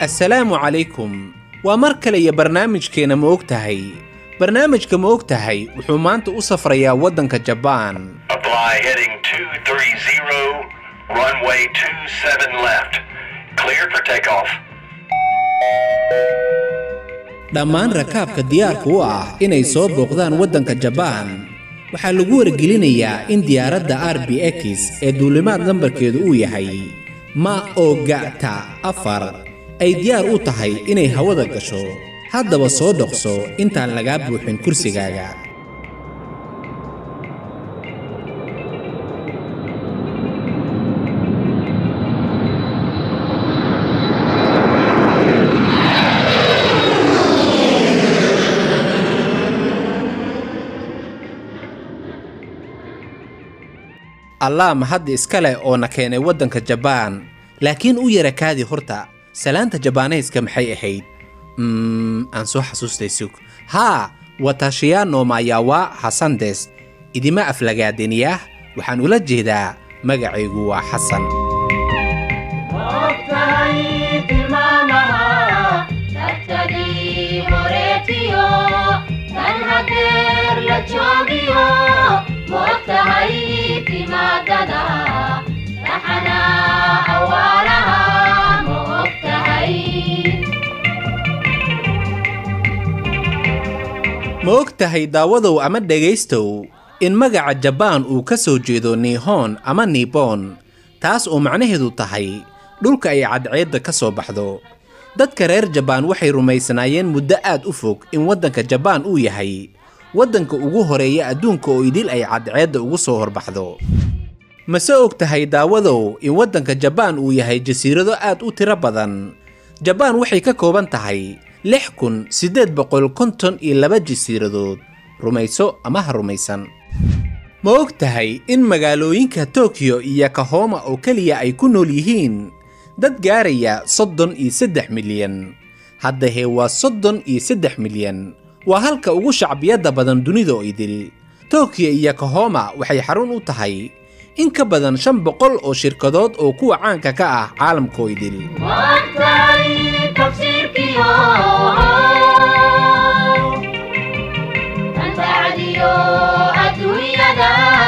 assalaamu calaykum waa mar kale iyo barnaamijkeenna ma og tahay barnaamijka ma og tahay wuxuu maanta u safrayaa waddanka jabaan Apply heading 230, runway 27 left. Clear for takeoff. dhammaan rakaabka diyaarka u ah inay soo booqdaan waddanka jabaan waxaa lagu wargelinayaa in diyaaradda r b x ee duulimaad nambarkeedu uu yahay ma ogata afar ay diyaar u tahay inay hawada gasho haddaba soo dhoqso intaan lagaa buuxin kursigaaga allah mahadda iska leh oo na keenay waddanka jabaan laakiin u yara kaadi horta salaanta jabaanayska maxay ahayd mm, aan soo xasuustay sug haa watashiyaano mayawa hasandes idima aflagaadiniyah waxaan ula jeedaa magacaygu waa xasan Moogtahay tilmaamaha dadkadii horeetiyo kan hadeer la joogiyo moogtahay timaadada raxana awaalaha moogtahay ma og tahay daawadow ama dhegaystow in magaca jabaan uu ka soo jeedo niihon ama niibon taas oo macnaheedu tahay dhulka ay cadceedda ka soo baxdo dadka reer jabaan waxay rumaysnaayeen muddo aad u fog in waddanka jabaan uu yahay waddanka ugu horeeya adduunka oo idil ay cadceedda ugu soo horbaxdo mase og tahay daawadow in waddanka jabaan uu yahay jasiirado aad u tiro badan jabaan waxay ka kooban tahay lix kun siddeed boqol konton iyo laba jasiiradood rumayso ama ha rumaysan ma og tahay in magaalooyinka tokiyo iyo kahoma oo keliya ay ku nool yihiin dad gaaraya soddon iyo saddex milyan haddahee waa soddon iyo saddex milyan waa halka ugu shacbiyadda badan dunida oo idil tokiyo iyo kahoma waxay xarun u tahay in ka badan shan boqol oo shirkadood oo kuwa caanka ka ah caalamka oo idil moogtahay tafsiirkiyo kan bacdiyo adduunyada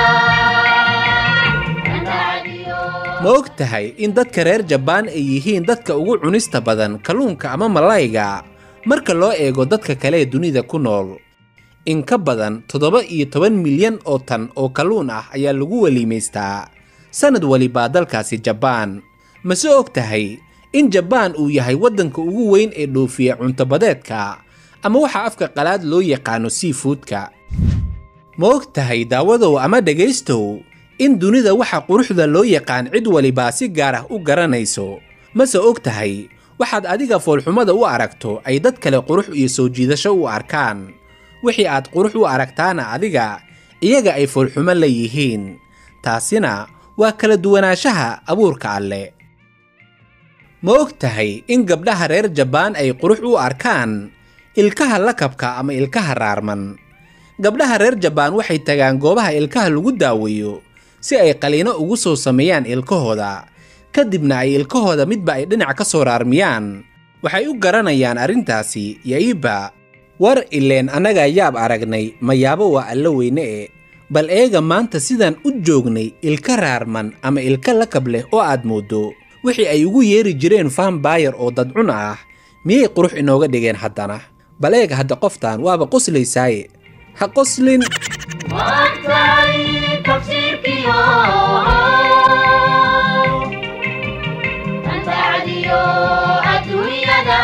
kan bacdiyo ma og tahay in dadka reer jabaan ay yihiin dadka ugu cunista badan kalluunka ama malayga marka loo eego dadka kale ee dunida ku nool in ka badan toddoba iyo toban milyan oo tan oo kalluun ah ayaa lagu weliimaystaa sannad walibaa dalkaasi jabaan mase og tahay in jabaan uu yahay waddanka ugu weyn ee dhoofiya cuntobadeedka ama waxa afka qalaad loo yaqaano seafoodka ma og tahay daawadow ama dhegaystow in dunida waxa quruxda loo yaqaan cid walibaa si gaar ah u garanayso mase og tahay waxaad adiga foolxumada u aragto ay dad kale qurux iyo soo jiidasho u arkaan wixii aad qurux u aragtaana adiga iyaga ay foolxumo leeyihiin taasina waa kala duwanaanshaha abuurka alle ma og tahay in gabdhaha reer jabaan ay qurux u arkaan ilkaha lakabka ama ilkaha raarman gabdhaha reer jabaan waxay tagaan goobaha ilkaha lagu daaweeyo si ay qaliino ugu soo sameeyaan ilkahooda kadibna ay ilkahooda midba ay dhinac ka soo raarmiyaan waxay u garanayaan arrintaasi ya'iba war ileen annagaa yaab aragnay mayaabo waa alla weyne e bal eega maanta sidaan u joognay ilka raarman ama ilka lakab leh oo aad mooddo wixii ay ugu yeeri jireen faambaayar oo dadcun ah miyay qurux inooga dhigeen haddana bal eega hadda qoftaan waaba qoslaysaaye ha qoslin moogtahay tafsiirkiyo kan bacdiyo adduunyada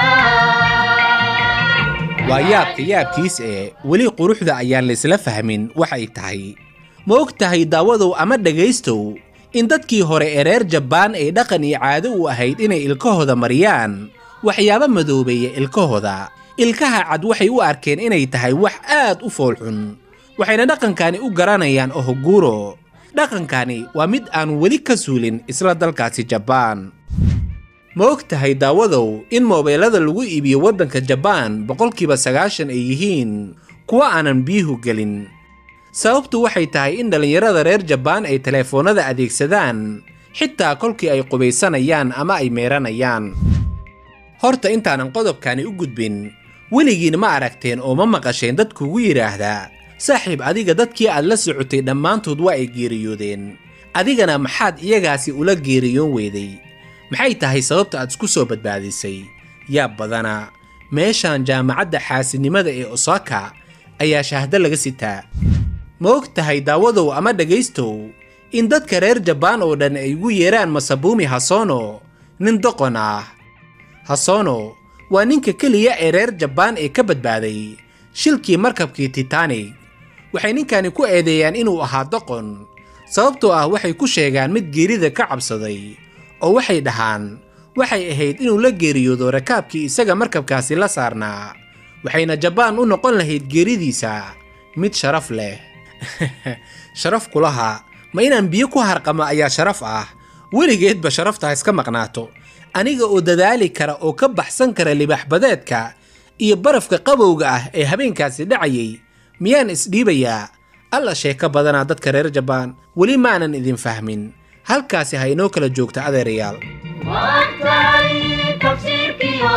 waa yaabka yaabkiis ee weli quruxda ayaan laysla fahmin waxay tahay ma og tahay daawadow ama dhegaystow in dadkii hore ee reer jabaan ay dhaqan iyo caado u ahayd inay ilkahooda mariyaan waxyaabo madoobeeya ilkahooda ilkaha cad waxay u arkeen inay tahay wax aad u foolxun waxayna dhaqankani u garanayaan ohoguuro dhaqankani waa mid aan weli ka suulin isla dalkaasi jabaan ma og tahay daawadow in moobeelada lagu iibiyo waddanka jabaan boqolkiiba sagaashan ay yihiin kuwa aanan biyuhu gelin sababtu waxay tahay in dhallinyarada reer jabaan ay teleefoonnada adeegsadaan xitaa kolkii ay qubaysanayaan ama ay meeranayaan horta intaanan qodobkani u gudbin weligiin ma aragteen oo ma maqasheen dad kugu yidhaahdaa saaxiib adiga dadkii aad la socotay dhammaantood waa ay geeriyoodeen adigana maxaad iyagaasi ula geeriyoon weyday maxay tahay sababta aad isku soo badbaadisay yaa badana meeshan jaamacadda xaasidnimada ee osaka ayaa shaahdo laga sitaa ma og tahay daawadow ama dhegaystow in dadka reer jabaan oo dhan ay ugu yeeraan masabuumi hasono nin doqon ah hasono waa ninka keliya ee reer jabaan ee ka badbaaday shilkii markabkii titanig waxay ninkani ku eedeeyaan inuu ahaa doqon sababtoo ah waxay ku sheegaan mid geerida ka cabsaday oo waxay dhahaan waxay ahayd inuu la geeriyoodo rakaabkii isaga markabkaasi la saarnaa waxayna jabaan u noqon lahayd geeridiisa mid sharaf leh sharaf kulaha ma inaan biyo ku harqama ayaa sharaf ah weligeedba sharaftaa iska maqnaato aniga oo dadaali kara oo ka baxsan kara libaaxbadeedka iyo barafka qabowga ah ee habeenkaasi dhacayay miyaan isdhiibayaa alla sheeko badanaa dadka reer jabaan weli maanan idin fahmin halkaasi ha inoo kala joogta adeerayaal maantay tafsiirkiyo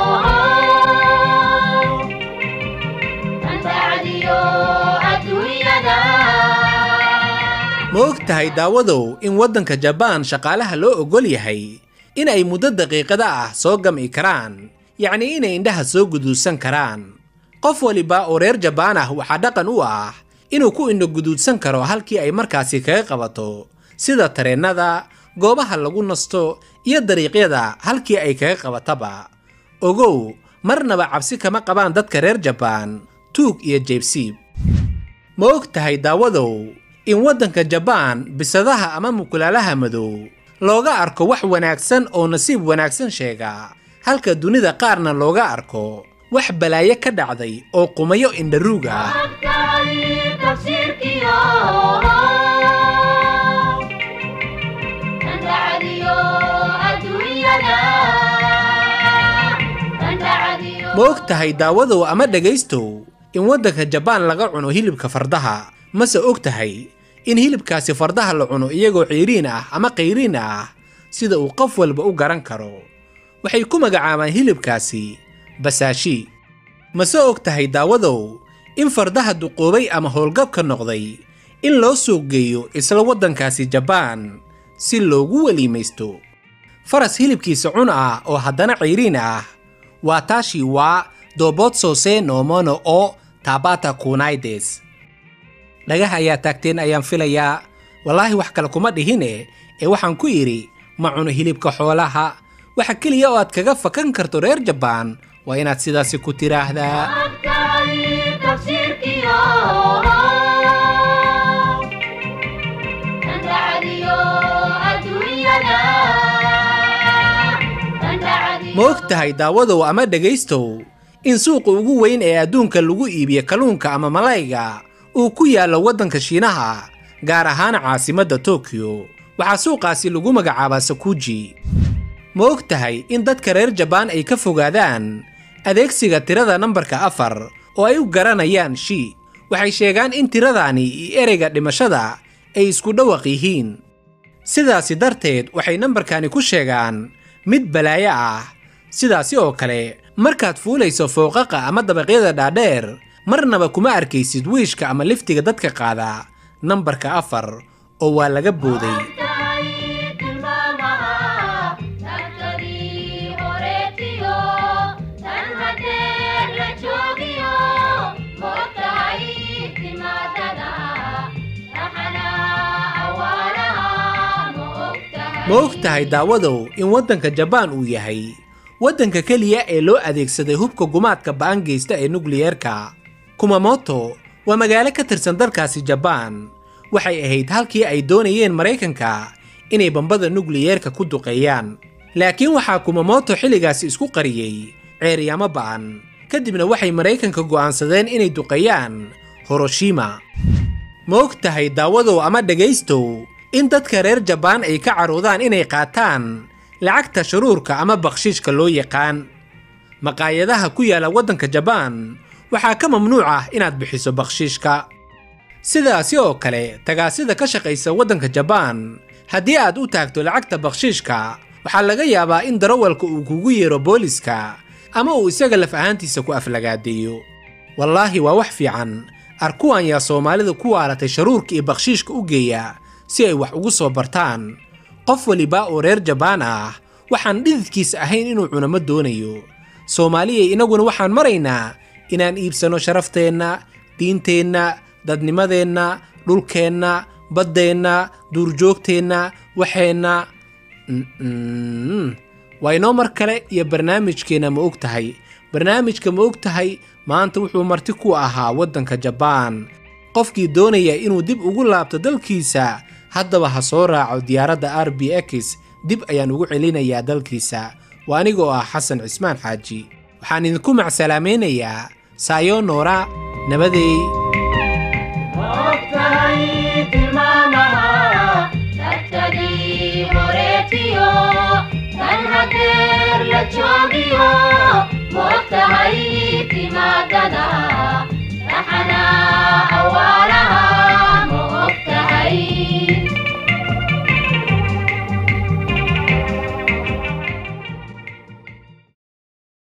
anbacdiyo adduunyada ma og tahay daawadow in waddanka jabaan shaqaalaha loo oggol yahay in ay muddo daqiiqada ah soo gam'i karaan yacnii inay indhaha soo guduudsan karaan qof waliba oo reer jabaan ah waxaa dhaqan u ah inuu ku indho guduudsan karo halkii ay markaasi kaga qabato sida tareennada goobaha lagu nasto iyo dariiqyada halkii ay kaga qabataba ogow marnaba cabsi kama qabaan dadka reer jabaan tuug iyo jeebsiib ma og tahay daawadow in waddanka jabaan bisadaha ama mukulaalaha madow looga arko wax wanaagsan oo nasiib wanaagsan sheega halka dunida qaarna looga arko wax balaayo ka dhacday oo qumayo indharuug ah maantay tafsiirkiyo anbacdiyo adduunyada anbacdiyo ma og tahay daawadow ama dhegaystow in waddanka jabaan laga cuno hilibka fardaha mase og tahay in hilibkaasi fardaha la cuno iyagoo ciiriin ah ama qayriin ah sida uu qof walba u garan karo waxay ku magacaabaan hilibkaasi basaashi mase og tahay daawadow in fardaha duqoobay ama howlgabka noqday in loo suuq geeyo isla waddankaasi jabaan si loogu weliimaysto faras hilibkiisa cun ah oo haddana cayriin ah waa taashi waa dobotsose nomono oo tabata kunaides dhagaha ayaa taagteen ayaan filayaa wallaahi wax kale kuma dhihine ee waxaan ku idhi ma cuno hilibka xoolaha waxa keliya oo aad kaga fakan karto reer jabaan waa inaad sidaasi ku tiraahdaa maantay tafsiirkiyo anbacdiyo adduunyada anbacdiyo ma og tahay daawadow ama dhegaystow in suuqa ugu weyn ee adduunka lagu iibiyo kalluunka ama malayga uu ku yaallo waddanka shiinaha gaar ahaan caasimadda tokyo waxaa suuqaasi lagu magacaabaa sakuji ma og tahay in dadka reer jabaan ay ka fogaadaan adeegsiga tirada nambarka afar oo ay u garanayaan shi waxay sheegaan in tiradaani iyo ereyga dhimashada ay isku dhawaq yihiin sidaasi darteed waxay nambarkani ku sheegaan mid balaayo ah sidaasi oo kale markaad fuulayso fooqaqa ama dabaqyada dhaadheer marnaba kuma arkaysid wiishka ama liftiga dadka qaada nambarka afar oo waa laga booday maantay tilmaamaha tagtadii horeetiyo tan hadeer la joogiyo moogtahay timaadada raxana awaaraha moogtahay ma og tahay daawadow in waddanka jabaan uu yahay waddanka keliya ee loo adeegsaday hubka gumaadka ba'an geysta ee nukliyeerka kumamoto waa magaalo ka tirsan dalkaasi jabaan waxay ahayd halkii ay doonayeen maraykanka inay bambada nukliyeerka ku duqeeyaan laakiin waxaa kumamoto xilligaasi isku qariyey ceeryaamo ba'an kadibna waxay maraykanka go'aansadeen inay duqeeyaan horoshima ma og tahay daawadow ama dhegaystow in dadka reer jabaan ay ka caroodaan inay qaataan lacagta shuruurka ama bakhshiishka loo yaqaan maqaayadaha ku yaala waddanka jabaan waxaa ka mamnuuc ah inaad bixiso bakhshiishka sidaasi oo kale tagaasida ka shaqaysa waddanka jabaan haddii aad u taagto lacagta bakhshiishka waxaa laga yaabaa in darawalka uu kugu yeero booliska ama uu isaga laf ahaantiisa ku aflagaadeeyo wallaahi waa wax fiican arkuwan yaa soomaalida ku waalatay sharuurka iyo bakhshiishka u geeya si ay wax ugu soo bartaan qof waliba oo reer jabaan ah waxaan dhididkiisa ahayn inuu cuno ma doonayo soomaaliyay inaguna waxaan maraynaa inaan iibsanno sharafteenna diinteenna dadnimadeenna dhulkeenna baddeenna duurjoogteenna waxeenna Mm-mm. waa inoo mar kale iyo barnaamijkeenna ma og tahay barnaamijka ma og tahay maanta wuxuu marti ku ahaa waddanka jabaan qofkii doonaya inuu dib ugu laabto dalkiisa haddaba ha soo raaco diyaaradda r b x dib ayaan ugu celinayaa dalkiisa waa anigoo ah xasan cismaan xaaji waxaan idinku macsalaamaynayaa saayo noora nabadeey Moogtahay tilmaamaha dadkadii horeetiyo kan hadeer la joogiyo moogtahay timaadada